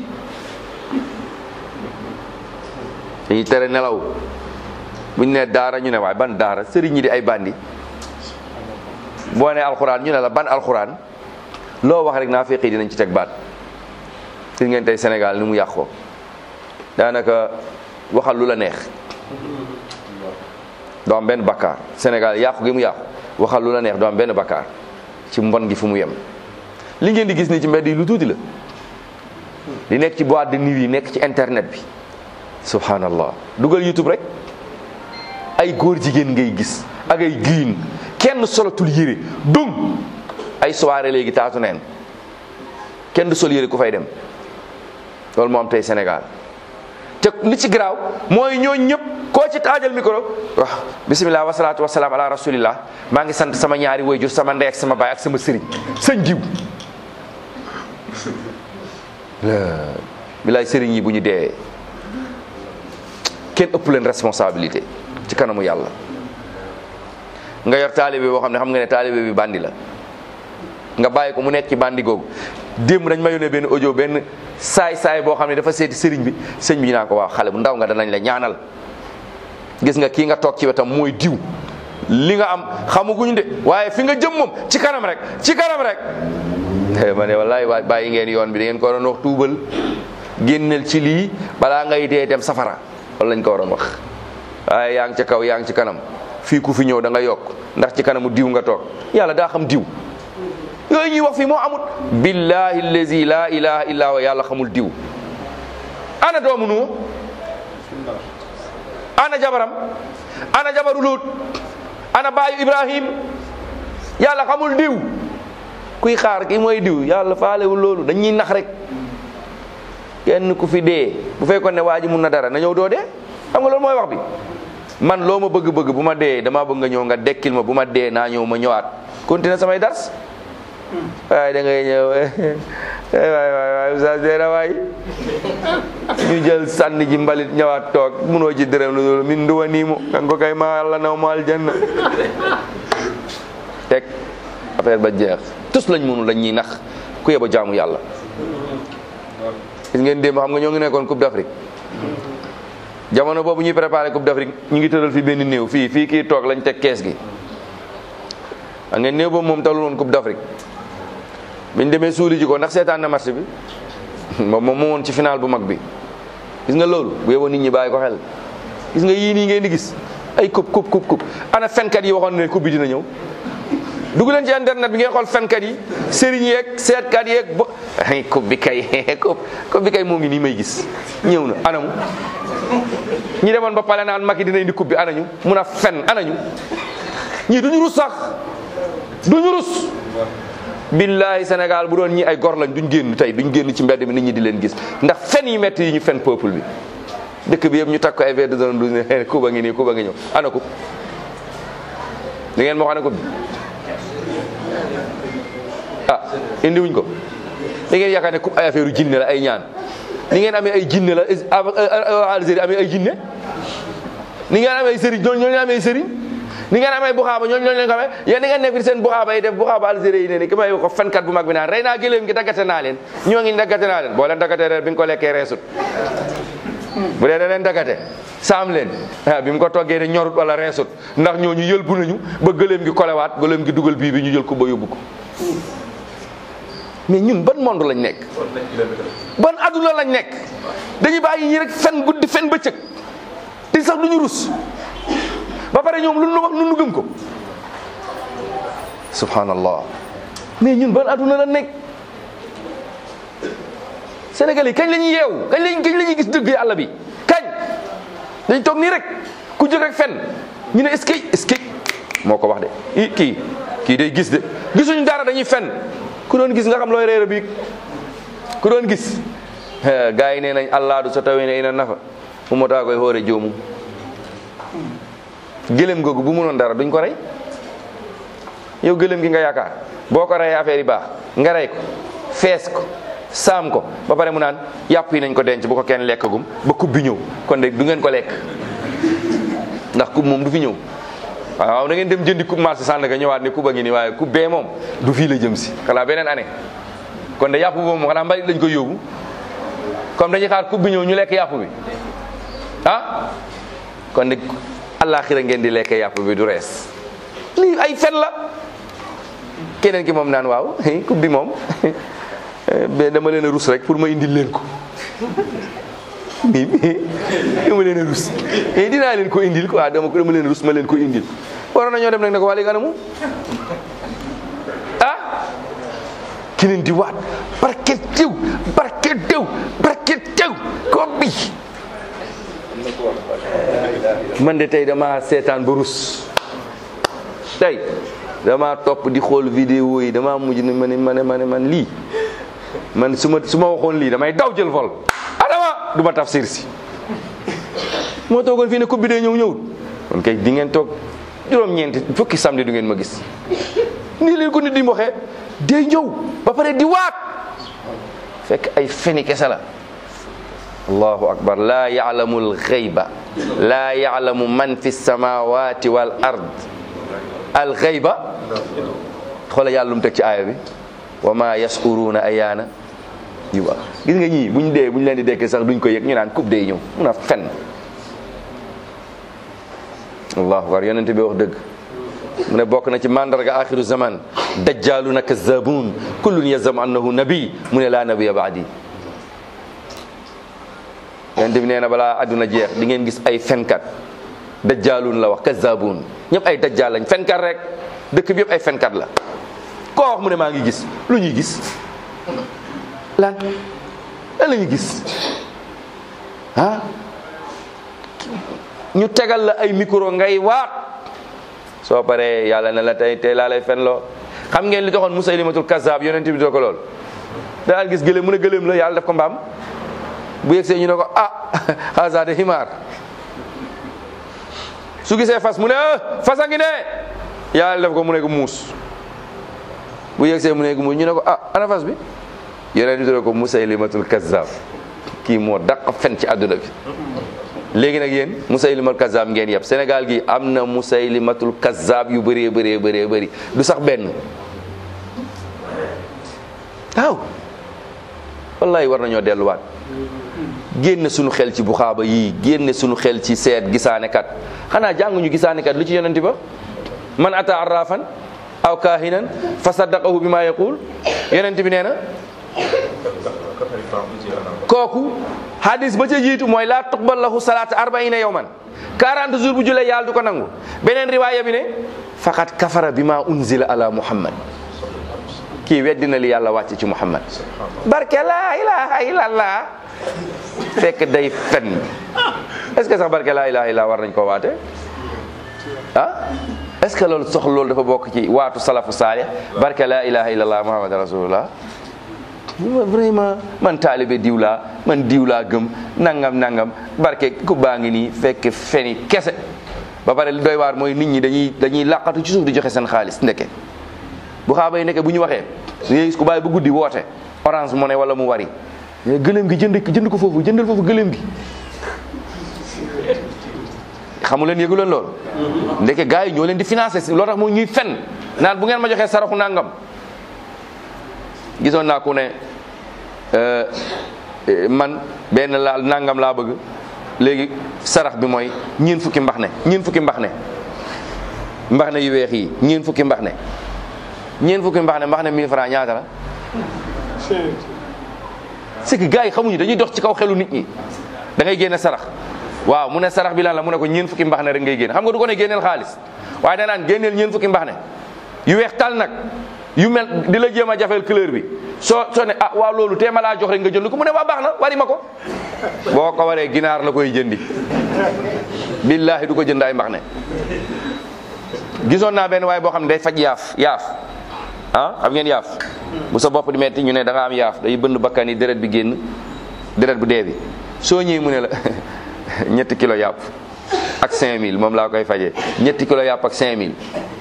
dañuy tere nelaw bu ñu ne daara ñu ne waaye ban daara sëriñ ñi di ay bandi boo ne alxuraan ñu ne la ban alxuraan loo wax rek naa feqi dinañ ci teg baat gis ngeen tey Sénégal ni mu yàqoo daanaka waxal lu la neex doo am benn bakkaar Sénégal yàqu gi mu yàqu waxal lu la neex doo am benn bakkaar ci mbon gi fu mu yem li ngeen di gis ni ci mbedd yi lu tuuti la li nekk ci boîte de nuit yi nekk ci internet bi subhanallah dugal youtube rek ay góor jigéen ngay gis ak ay giin kenn solatul yére dung ay soirée léegi taatu neen kenn du sol yére ku fay dem loolu moo am tey Sénégal te li ci garaaw mooy ñooñ ñëpp koo ci taajal micro waaw bisimilah wasalaatu wasalaam ala rasulillah maa ngi sant sama ñaari wayjur sama ndey ak sama baay ak sama sëriñ sëñ jiw bilaay sëriñ yi bu ñu dee kenn ëpp leen responsabilité ci kanamu yàlla nga yor taalibe boo xam ne xam nga ne taalibe bi bandi la nga bàyyi ko mu nekk ci bandi googu démb dañ ma yónnee benn audio benn saay saay boo xam ne dafa seeti sëriñ bi sëñ bi ñu naan ko waaw xale bu ndaw nga danañ la ñaanal gis nga kii nga toog ci wetam mooy diw li nga am xamaguñ de waaye fi nga jëm moom ci kanam rek ci kanam rek ma ne wallaay waay bàyyi ngeen yoon bi da ngeen ko waroon wax tuubal génneel ci lii balaa ngay dee dem safara loolu lañ ko waroon wax waaye yaa ngi ca kaw yaa ngi ci kanam fii ku fi ñëw da nga yokk ndax ci kanamu diw nga toog yàlla daa xam diw yooyu ñuy wax fii moo amut billahi allazi la ilaha illa huwa yàlla xamul diw ana doomu nu ana jabaram ana jabaru Luut ana baayu Ibrahim yàlla xamul diw kuy xaar ki mooy diw yàlla faalewul loolu dañuy nax rek kenn ku fi dee bu fekkoon ne waa ji mun na dara na ñëw doo dee xam nga loolu mooy wax bi man loo ma bëgg-bëgg bu ma dee dama bëgg nga ñëw nga dekkil ma bu ma dee naa ñëw ma ñëwaat continuer samay dars waaye da ngay ñëw waay waay waay oustaz dee na waay ñu jël sànni ji mbalit ñëwaat toog munoo ci dërëm lu dul min nduwa nii mu kan ko kay ma yàlla naw ma aljanna teg affaire ba jeex tus lañ mënu lañ ñuy nax ku yeba jaamu yàlla gis ngeen démb xam nga ñoo ngi nekkoon coupe d'Afrique jamono boobu ñuy préparé coupe d'Afrique ñu ngi tëral fi benn néew fii fii kii toog lañ teg kees gi a ngeen néew boobu moom talul woon coupe d'Afrique biñ demee suuli ji ko ndax seetaan na match bi moom moom woon ci final bu mag bi gis nga loolu bu yeboo nit ñi bàyyi ko xel gis nga yii nii ngeen di gis ay coupe coupe coupe coupe ana fenkat yi waxoon ne coupe bi dina ñëw dugg leen ci internet bi ngeen xool fenkat yi sëriñ yeeg seetkat yeeg bo ay coupe bi kay coupe coupe bi kay moo ngi nii may gis ñëw na anamu ñi demoon ba pale naan Macky dina indi coupe bi anañu mun a fen anañu ñii duñu rus sax duñu rus billahi Sénégal bu doon ñi ay gor lañ duñ génn tey duñ génn ci mbedd mi nit ñi di leen gis ndax fen yi metti yi ñu fen peuple bi dëkk bi yëpp ñu takk ko ay verre de zone douze ne kuba ngi nii kuba ngi ñëw ana coupe da ngeen ma wax ana coupe bi ah indi wuñ ko da ngeen yaakaar ne coupe ay affaire jinne la ay ñaan ni ngeen amee ay jinne la Algérie amee ay jinne ni ngeen amee ay sëriñ ñooñu ñooñu amee ay sëriñ ni ngeen amee buxaaba ñooñu ñooñu leen ko amee yéen ni ngeen nekk fi seen buxaaba yi def buxaaba Algérie yi ne ni ki may ko fenkat bu mag bi naan rey naa gëléem gi daggate naa leen ñoo ngi daggate naa leen boo leen daggate reer bi nga ko lekkee reesut bu dee da leen daggate saam leen ah bi mu ko toggee ne ñorut wala reesut ndax ñooñu yëlbu nañu ba gëléem gi kolewaat gëléem gi dugal bii bi ñu jël ko ba yóbbu ko mais ñun ban monde lañ nekk ban adduna lañ nekk dañuy bàyyi ñi rek fen guddi fen bëccëg te sax duñu rus ba pare ñoom lu nu wax nu nu gëm ko subhanallah mais ñun ban adduna la nekk Sénégal yi kañ la ñuy yeewu kañ lañ kañ la ñuy gis dëgg yàlla bi kañ dañ toog nii rek ku jóg rek fen ñu ne est-ce que est-ce que moo ko wax de i kii kii day gis de gisuñu dara dañuy fen ku doon gis nga xam looy réer bi ku doon gis gars yi nee nañ allah du so tawee ne ina nafa fu mo taa koy xoore joomu gëlëm googu bu mënoon dara duñ ko rey yow gëlëm gi nga yaakaar boo ko reyee affaire yi baax nga rey ko fees ko saam ko ba pare mu naan yàpp yi nañ ko denc bu ko kenn lekkagum ba kub bi ñëw kon de du ngeen ko lekk ndax kub moom du fi ñëw waaw da ngeen dem jëndi kub marché Sandaga ñëwaat ne kub a ngi nii waaye kub bee moom du fii la jëm si xanaa beneen année kon de yàpp boobu moom xanaa mbalit lañ koy yóbbu comme dañuy xaar kub bi ñëw ñu lekk yàpp bi ah kon de àllaaxira ngeen di lekk yàpp bi du rees lii ay fen la keneen ki moom naan waaw kub bi moom dama leen a rus rek pour ma indil leen ko mi dama leen a rus mais dinaa leen ko indil quoi dama dama leen a rus ma leen ko indil waroon nañoo dem nag ne ko waa léegi anamu ah keneen di waat barke tew barke tew barke tew ko bi man de tey dama seetaan ba rus tey dama topp di xool vidéo yi dama mujj ne ma ne ma ne ma ne man lii man su ma su ma waxoon lii damay daw jël vol adama du ma tafsir si moo toogoon fii ne coupe bi day ñëw ñëwul kon kay di ngeen toog juróom-ñeenti fukki samedi du ngeen ma gis nii leen ko nit di waxee day ñëw ba pare di waat fekk ay feni kese la allahu akbar laa yaalamu alxayba laa yaalamu man fi samawati wal ard alxayba xoola yàlla lu mu teg ci aaya bi wa ma yaskuruuna ayaana yu ba gis nga ñii buñ dee buñ leen di dekkee sax duñ ko yëg ñu naan coupe day ñëw mun a fen allahu akbar yonente bi wax dëgg mu ne bokk na ci mandarga axiru zaman dajjaluna kazzabun kullun yazam annahu nabi mu ne laa nabiya baadi yonent bi nee na balaa adduna jeex di ngeen gis ay fenkat dajjalun la wax kazzabun ñëpp ay dajjal lañ fenkat rek dëkk bi yëpp ay fenkat la koo wax mu ne maa ngi gis lu ñuy gis lan lan la ñuy gis ah ñu tegal la ay micro ngay waat soo paree yàlla ne la tey tey laa lay fen loo xam ngeen li taxoon Musaylimatul Kazzab yonent bi doo ko lool daal gis gëléem mu ne gëléem la yàlla def ko mbaam bu yegsee ñu ne ko ah haza de himaar su gisee fas mu ne fas a ngi ne yàlla def ko mu ne ko muus bu yegsee mu ne ko muus ñu ne ko ah ana fas bi yonent bi doo ko Musaylimatul Kazzab kii moo daq fen ci àdduna bi léegi nag yéen musaylimatul kazzab ngeen yëpp Sénégal gi am na musaylimatul kazzab yu bëree bëree bëree bëri du sax benn waaw wallahi war nañoo delluwaat génne suñu xel ci buxaaba yii génne suñu xel ci seet gisaanekat xanaa jànguñu gisaanekat lu ci yonenti ba man ata arrafan aw kaahinan fa saddaqahu bi ma yaqul yonent bi nee na kooku hadis ba ca jiitu mooy laa tuqbal lahu salaata arbaina yawman 40 jours bu julee yàlla du ko nangu beneen riwaaya bi ne faqat kafara bi ma unzila ala muhammad kii weddi na li yàlla wàcce ci muhammad barke laa ilaha illallah fekk day fen est ce que sax barke laa ilaha illallah war nañ koo waate ah est ce que loolu sox loolu dafa bokk ci waatu salafu saalih barke laa ilaha illallah muhammad rasulullah ma vraiment man taalibe diw laa man diw laa gëm nangam nangam barke ku baa ngi nii fekk feni kese ba pare li doy waar mooy nit ñi dañuy dañuy làqatu ci suuf di joxe seen xaalis ndeke bu xaaba yi nekke bu ñu waxee nga gis ku bàyyi bu guddi woote orange money wala mu wari gëléem gi jënd jënd ko foofu jëndal foofu gëléem gi xamu leen yëgu leen loolu ndeke gars yi ñoo leen di financé si loo tax moo ñuy fen naan bu ngeen ma joxee saraxu nangam gisoon naa ku ne man benn laal nangam laa bëgg léegi sarax bi mooy ñeen fukki mbax ne ñeen fukki mbax ne mbax ne yu weex yi ñeen fukki mbax ne ñeen fukki mbax ne mbax ne 1000 francs ñaata la c'est que gars yi xamuñu dañuy dox ci kaw xelu nit ñi da ngay génne sarax waaw mu ne sarax bi lan la mu ne ko ñeen fukki mbax ne rek ngay génne xam nga du ko ne génneel xaalis waaye da naan génneel ñeen fukki mbax ne yu weex tal nag yu mel di la jéem a jafeel couleur bi soo soo ne ah waaw loolu tee ma laa jox rek nga jënd ko mu ne waa baax na wari ma ko boo ko waree ginaar la koy jëndi billaahi du ko jënd ay mbax ne gisoon naa benn waaye boo xam ne day faj yaaf yaaf ah xam ngeen yaaf bu sa bopp di metti ñu ne da nga am yaaf day bënn bakkan yi deret bi génn deret bu dee bi soo ñëwee mu ne la ñetti kilo yàpp ak 5000 moom laa koy fajee ñetti kilo yàpp ak 5000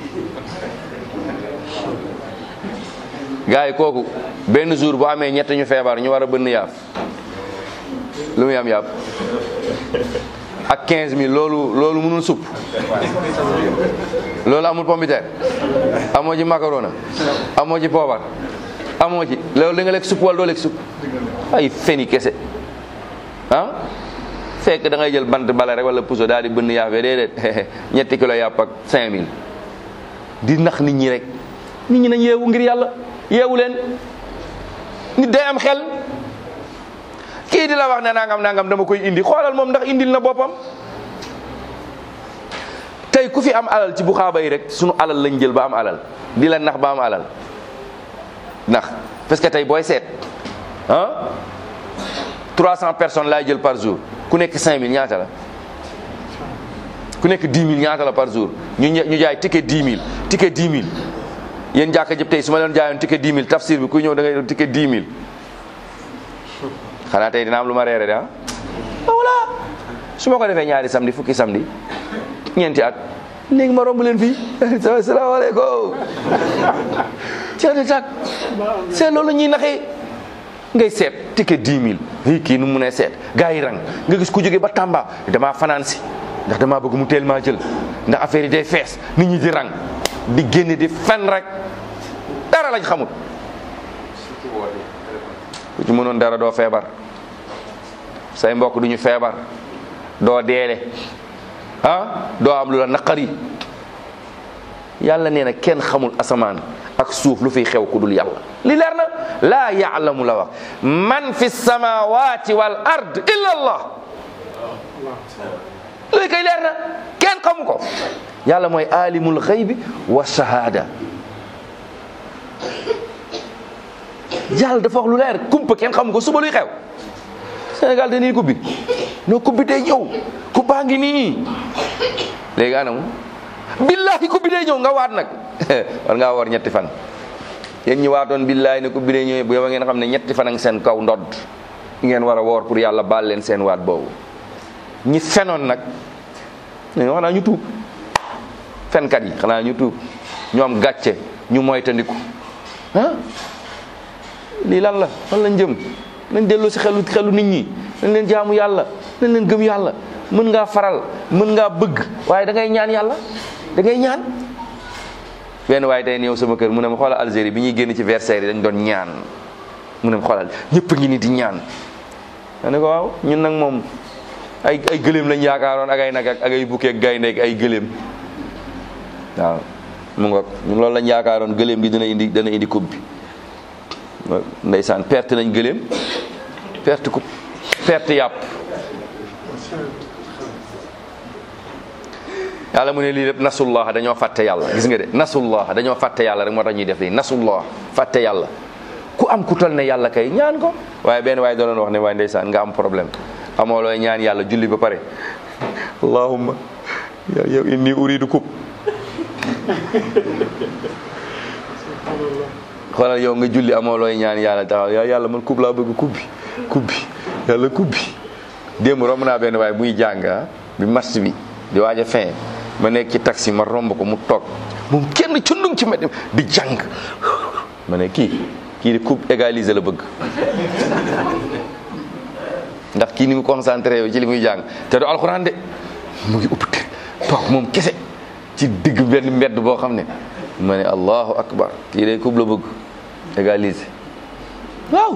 gars yi kooku benn jour bu amee ñett ñu feebar ñu war a bënn yaaf lu muy am yàpp ak 15000 loolu loolu mënul supp loolu amul pombiteer amoo ci macarona amoo ci poobar amoo ci loolu da nga lekk supp wala doo lekk supp ay feni kese ah fekk da ngay jël bant bala rek wala puso daal di bënn yaaf yi déedéet ñetti kilo yàpp ak 5000 di nax nit ñi rek nit ñi nañ yeewu ngir yàlla yeewu leen nit day am xel kii di la wax ne nangam nangam dama koy indi xoolal moom ndax indil na boppam tey ku fi am alal ci bu xaaba yi rek sunu alal lañ jël ba am alal di la nax ba am alal ndax parce que tey booy seet ah 300 personnes laay jël par jour ku nekk 5000 ñaata la ku nekk 10 000 ñaata la par jour ñu ñu jaay ticket 10 000 ticket 10 000 yéen jàkka jëpp tey su ma leen jaayoon ticket 10 000 tafsir bi ku ñëw da ngay doon ticket 10 000 xanaa tey dina am lu ma reere de ah voilà su ma ko defee ñaari samedi fukki samedi ñeenti at léegi ma romb leen fii salaamaaleykum ceeti tak seet loolu ñuy naxee ngay seet ticket 10 000 i kii nu mu ne seet gars yi rang nga gis ku jóge ba Tamba damaa fanaan si ndax damaa bëgg mu teel maa jël ndax affaire yi day fees nit ñi di rang di génne di fen rek dara lañ xamul ku ci mënoon dara doo feebar say mbokk duñu feebar doo deele ah doo am lu la naqari yàlla nee na kenn xamul asamaan ak suuf lu fiy xew ku dul yàlla li leer na laa yaalamu la wax man fi samawati wal ard illa allah luy koy leer na kenn xamu ko yàlla mooy alimul xaybi wa shahada yàlla dafa wax lu leer kumpa kenn xamu ko suba luy xew Sénégal dañuy kubbi noo kubbi day ñëw kubbaa ngi nii léegi anamu billahi kubbi day ñëw nga waat nag war ngaa war ñetti fan yéen ñi waatoon billahi ne kubbi day ñëw bu yow ngeen xam ne ñetti fan ak seen kaw ndodd ngeen war a woor pour yàlla baal leen seen waat boobu ñi fenoon nag ñoo xanaa ñu tuub fenkat yi xanaa ñu tuub ñoom gàcce ñu moytandiku ah lii lan la fan lañ jëm nañ delloo si xelu xelu nit ñi nañ leen jaamu yàlla nañ leen gëm yàlla mën ngaa faral mën ngaa bëgg waaye da ngay ñaan yàlla da ngay ñaan benn waaye tey ñëw sama kër mu ne ma xoolal Algérie bi ñuy génn ci versailles yi dañ doon ñaan mu ne ma xoolal ñëpp ngi ni di ñaan ma ne ko waaw ñun nag moom ay ay gëléem lañ yaakaaroon ak ay nag ak ay bukkee gaynde ak ay gëléem waaw mu ngoog ñun loolu lañ yaakaaroon gëléem gi dina indi dana indi coupe bi ndeysaan perte nañ gëléem perte coupe perte yàpp yàlla mu ne lii lépp nasullah dañoo fàtte yàlla gis nga de nasullah dañoo fàtte yàlla rek moo tax ñuy def lii nasullah fàtte yàlla ku am ku tol ne yàlla kay ñaan ko waaye benn waaye doon wax ne waaye ndeysaan nga am problème amoo looy ñaan yàlla julli ba pare allahumma yow inni uridu kub xoolal yow nga julli amoo looy ñaan yàlla taxaw yow yàlla man kub laa bëgg kub bi kub bi yàlla kub bi démb romb naa benn waaye muy jàng bi match bi di waaj a fin ma nekk ci taxi ma romb ko mu toog moom kenn cundum ci mbedd di jàng ma ne kii kii di coupe égaliser la bëgg ndax kii ni mu concentré yow ci li muy jàng te du alxuraan de mu ngi upp toog moom kese ci digg benn mbedd boo xam ne ma ne allahu akbar kii de coupe la bëgg égaliser waaw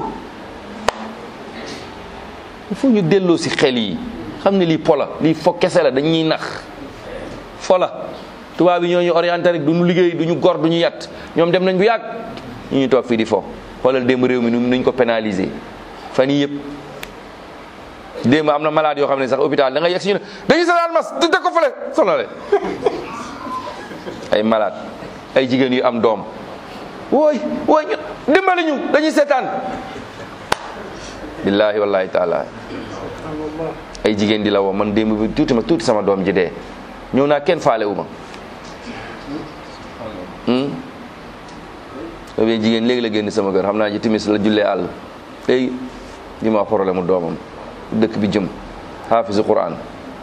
il faut ñu delloo si xel yi xam ne lii pola lii fo kese la dañuy nax fola tubaab yi ñoo ñu orienté rek du ñu liggéey du ñu gor du ñu yat ñoom dem nañ bu yàgg ñu ñu toog fii di fo xoolal démb réew mi nu nuñ ko pénaliser fan yii yëpp démb am na malade yoo xam ne sax hôpital da nga yegg si ñu ne dañuy sonal mas du teg ko fële sonale ay malade ay jigéen yu am doom wooy wooy ñu dimbali ñu dañuy seetaan billahi wallahi taala ay jigéen di la woo man démb bi tuuti ma tuuti sama doom ji dee ñëw naa kenn faale wu ma boobu jigéen léegi la génn sama kër xam naa ci timis la jullee àll léegi li ma problème mu doomam dëkk bi jëm xaafisu quran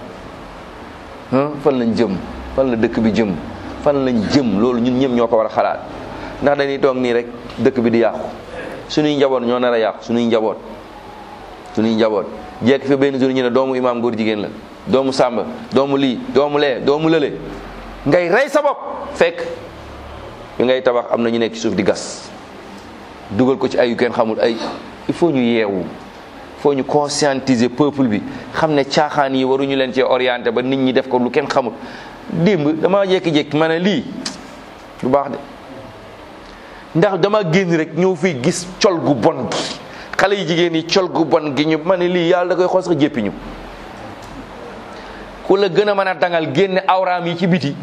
fan lañ jëm fan la dëkk bi jëm fan lañ jëm loolu ñun ñëpp ñoo ko war a xalaat ndax dañuy toog nii rek dëkk bi di yàqu suñuy njaboot ñoo nar a yàqu suñuy njaboot suñuy njaboot jekk fi benn jour ñu ne doomu imaam góor jigéen la doomu sàmba doomu lii doomu lee doomu lële ngay rey sa bopp fekk bi ngay tabax am na ñu nekk ci suuf di gas dugal ko ci ay yu kenn xamul ay il faut ñu yeewu il faut ñu conscientiser peuple bi xam ne caaxaan yi waruñu leen cee orienté ba nit ñi def ko lu kenn xamul démb dama jékki-jékki ma ne lii lu baax de ndax dama génn rek ñëw fii gis col gu bon gi xale yi jigéen yi col gu bon gi ñu ma ne lii yàlla da koy xool sax jéppi ñu ku la gën a mën a dangal génne awraam yi ci biti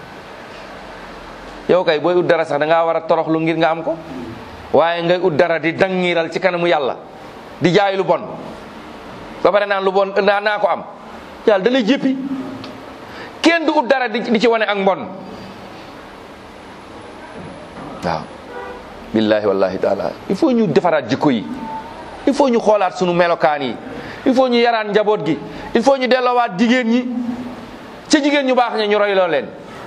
yow kay booy ut dara sax da ngaa war a toroxlu ngir nga am ko waaye ngay ut dara di dangiral ci kanamu yàlla di jaay lu bon ba pare naan lu bon naa naa ko am yàlla da lay jéppi kenn du ut dara di ci wane ak mbon waaw billahi wallahi taala il faut ñu defaraat jikko yi il faut ñu xoolaat sunu melokaan yi il faut ñu yaraat njaboot gi il faut ñu delloowaat jigéen ñi ca jigéen ñu baax ña ñu royloo leen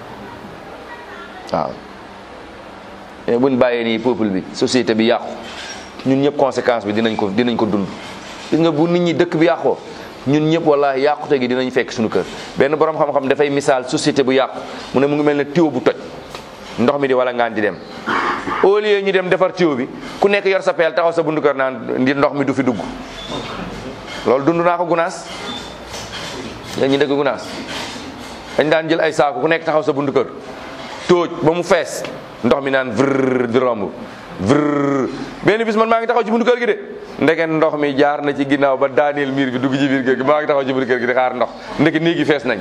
waaw mais buñ bàyyee nii peuple bi société bi yàqu ñun ñëpp conséquence bi dinañ ko dinañ ko dund gis nga bu nit ñi dëkk bi yàqoo ñun ñëpp wallahi yàqute gi dinañ fekk suñu kër benn borom xam-xam dafay misaal société bu yàqu mu ne mu ngi mel ne tuyau bu toj ndox mi di wala ngaan di dem au lieu ñu dem defar tuyau bi ku nekk yor sa peel taxaw sa bundu kër naan ndi ndox mi du fi dugg loolu dund naa ko gunaas yéen ñi dëkk gunaas dañ daan jël ay saako ku nekk taxaw sa bundu kër tóoj ba mu fees ndox mi naan vrr di romb vrr benn bis man maa ngi taxaw ci buntu kër gi de ndeke ndox mi jaar na ci ginnaaw ba daaneel miir bi dugg ci biir kër gi maa ngi taxaw ci buntu kër gi di xaar ndox ndeke néegi fees nañ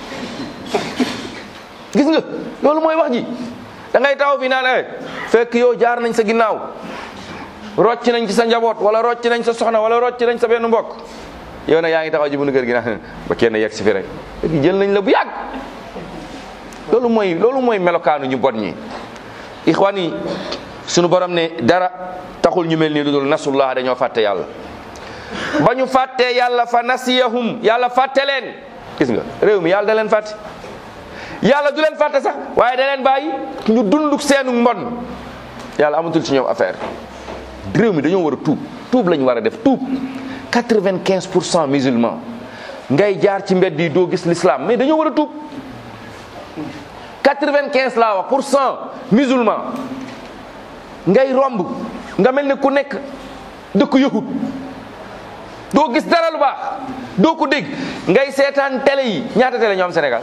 gis nga loolu mooy wax ji da ngay taxaw fi naan eh fekk yow jaar nañ sa ginnaaw rocc nañ ci sa njaboot wala rocc nañ sa soxna wala rocc nañ sa benn mbokk yow nag yaa ngi taxaw ci buntu kër gi naan ba kenn yegg si fi rek fekk jël nañ la bu yàgg loolu mooy loolu mooy melokaanu ñu bon ñi ixwaan yi sunu borom ne dara taxul ñu mel ni lu dul nasullah dañoo fàtte yàlla ba ñu fàttee yàlla fa nasiyahum yàlla fàtte leen gis nga réew mi yàlla da leen fàtte yàlla du leen fàtte sax waaye da leen bàyyi ñu dunduk seenu mbon yàlla amatul ci ñoom affaire réew mi dañoo war a tuub tuub la ñu war a def tuub quatre-vingt-quinze pour cent musulman ngay jaar ci mbedd yi doo gis l'islam mais dañoo war a tuub quatre-vingt-quinze laa wax pour cent musulman ngay romb nga mel ni ku nekk dëkk yahud doo gis dara lu baax doo ko dégg ngay seetaan télé yi ñaata télé ñoo am Sénégal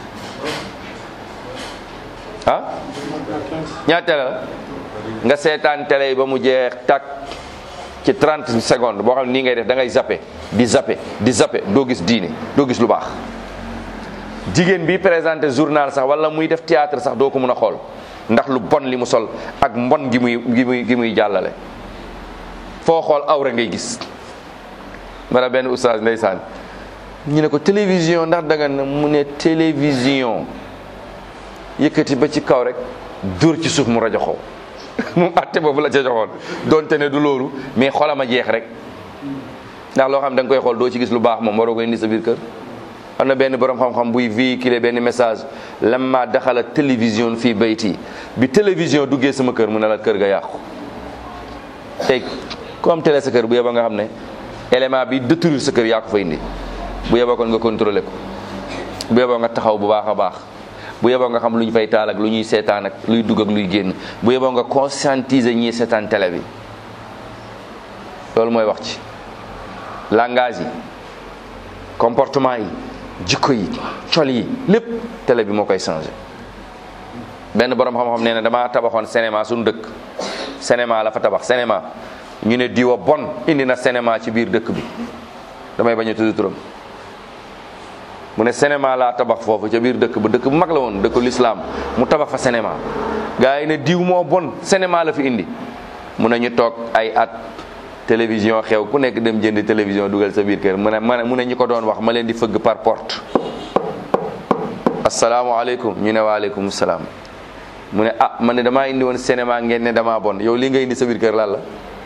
ah ñaata télé la nga seetaan télé yi ba mu jeex tak ci 30 secondes boo xam ne nii ngay def da ngay zappe di zappe di zappe doo gis diine doo gis lu baax jigéen bi présenté journal sax wala muy def théâtre sax doo ko mën a xool ndax lu bon li mu sol ak mbon gi muy gi muy gi muy jàllale foo xool awra ngay gis mara benn oustaz ndeysaan ñu ne ko télévision ndax danga ne mu ne télévision yëkkati ba ci kaw rek dóor ci suuf mu rajo xaw moom atte boobu la ca joxoon donte ne du loolu mais xolam a jeex rek ndax loo xam da nga koy xool doo ci gis lu baax moom waroo ko indi sa biir kër am na benn borom xam-xam buy véhiculer benn message lamma daxala télévision fii bayti bi télévision duggee sama kër mu ne la kër ga yàqu tey ku am télé sa kër bu yeba nga xam ne élément bi détruire sa kër yaa ko fa indi bu yeboo kon nga contrôler ko bu yeboo nga taxaw bu baax a baax bu yeboo nga xam lu ñu fay taal ak lu ñuy seetaan ak luy dugg ak luy génn bu yeboo nga conscientiser ñii seetaan télé bi loolu mooy wax ci langage yi comportement yi jikko yi col yi lépp télé bi moo koy changé benn borom xam-xam nee na damaa tabaxoon cinéma suñu dëkk cinéma la fa tabax cinéma ñu ne diwa bon indi na cinéma ci biir dëkk bi damay bañ a tudd turam mu ne cinéma laa tabax foofu ca biir dëkk ba dëkk bu mag la woon dëkku lislaam mu tabax fa cinéma gars yi ne diw moo bon cinéma la fi indi mu ne ñu toog ay at télévision xew ku nekk dem jënd télévision dugal sa biir kër mu ne mu ne ñi ko doon wax ma leen di fëgg par porte asalaamaaleykum ñu ne waaleykum salaam mu ne ah man ne damaa indi woon cinéma ngeen ne damaa bon yow li nga indi sa biir kër lan la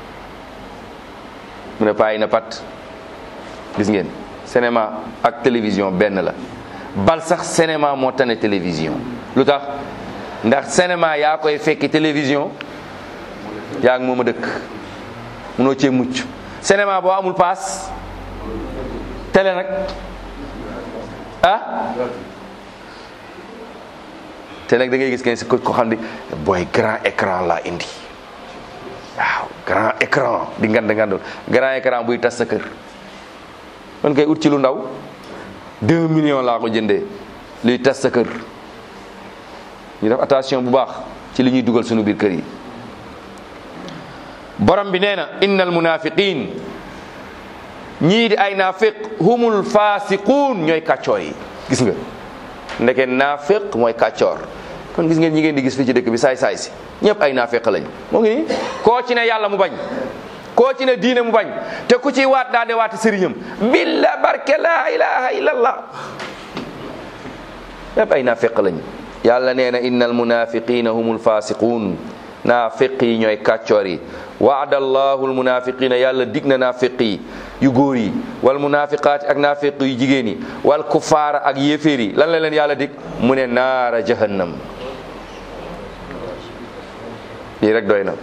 mu ne payi na pat gis ngeen cinéma ak télévision benn la bal sax cinéma moo tane télévision lu tax ndax cinéma yaa koy fekki télévision yaa ngi moom a dëkk munoo cee mucc cinéma boo amul paas télé nag ah te nag da ngay gis kenn si ko xam ne booy grand écran laa indi waaw grand écran di ngand ngandul grand écran buy tas sa kër man koy ut ci lu ndaw deux millions laa ko jëndee luy tas sa kër ñu def attention bu baax ci li ñuy dugal suñu biir kër yi borom bi nee na innal munafiqin ñii di ay naafiq humul fasiquun ñooy kàccoor yi gis nga ndeke naafiq mooy kàccoor kon gis ngeen ñi ngeen di gis fii ci dëkk bi saay saay si ñëpp ay naafiq lañ moo ngi nii koo ci ne yàlla mu bañ koo ci ne diine mu bañ te ku ci waat daa de waat sëriñam billa barke la ilaha illallah ñëpp ay naafiq lañ yàlla nee na innal munafiqina humul fasiquun naafiq yi ñooy kàccoor yi waada allahu almunafiqina yàlla dig na naafiq yi yu góor yi wal munafiqaati ak naafiq yu jigéen yi wal kufaara ak yéeféer yi lan la leen yàlla dig mu ne naara jahannam lii rek doy na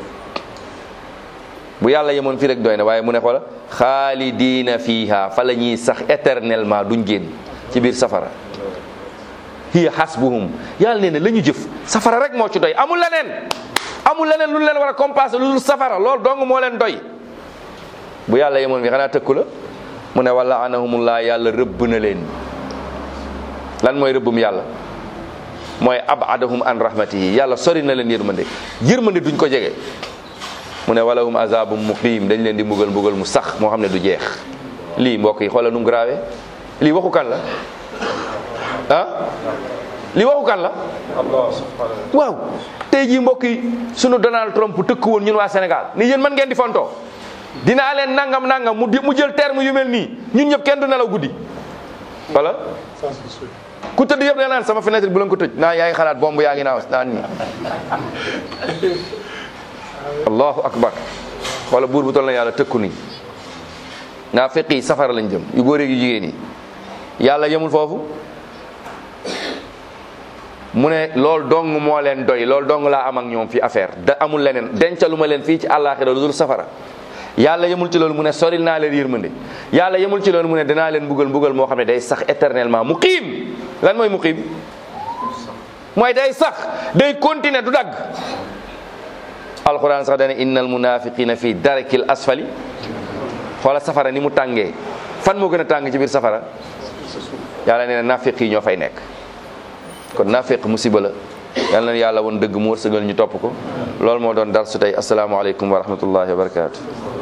bu yàlla yemoon fii rek doy na waaye mu ne xoola xaalidiina fiiha fa la ñuy sax éternellement duñ génn ci biir safara hiya hasbuhum yàlla nee na la ñu jëf safara rek moo ci doy amul leneen amul leneen lu leen war a compenser lu dul safara loolu dong moo leen doy bu yàlla yemoon fi xanaa tëkku la mu ne wala anahumullah yàlla rëbb na leen lan mooy rëbbum yàlla mooy abadahum an rahmatihi yàlla sori na leen yërmande yërmande duñ ko jege mu ne walahum azabum muqim dañ leen di mbugal mbugal mu sax moo xam ne du jeex lii mbokk yi xoolal nu mu grave lii waxu kan la ah lii waxu kan la waaw tey jii mbokk yi sunu Donald Trump tëkk woon ñun waa Sénégal ni yéen man ngeen di fontoo dinaa leen nangam nangam mu mu jël terme yu mel nii ñun ñëpp kenn du nelaw guddi wala ku tëdd yëpp da naan sama fenêtre bu leen ko tëj naa yaa ngi xalaat bomb yaa ngi naaw naan nii allahu akbar wala buur bu toll na yàlla tëkku nii naa fekk yi safara lañ jëm yu góor yu jigéen yi yàlla yemul foofu mu ne loolu dong moo leen doy loolu dong laa am ak ñoom fi affaire da amul leneen dencalu ma leen fii ci àllaaxira lu dul safara yàlla yemul ci loolu mu ne soril naa leen yërmande yàlla yemul ci loolu mu ne danaa leen mbugal mbugal moo xam ne day sax éternellement muqiim lan mooy muqiim mooy day sax day continuer du dagg alquran sax dana innal munafiqina fi darakil asfali xoola safara ni mu tàngee fan moo gën a tàng ci biir safara yàlla nee na nafiq yi ñoo fay nekk kon nafiq musiba la yal na yàlla woon dëgg mu wërsëgal ñu topp ko loolu moo doon dar su tey asalaamaaleykum wa rahmatullahi wa barakatu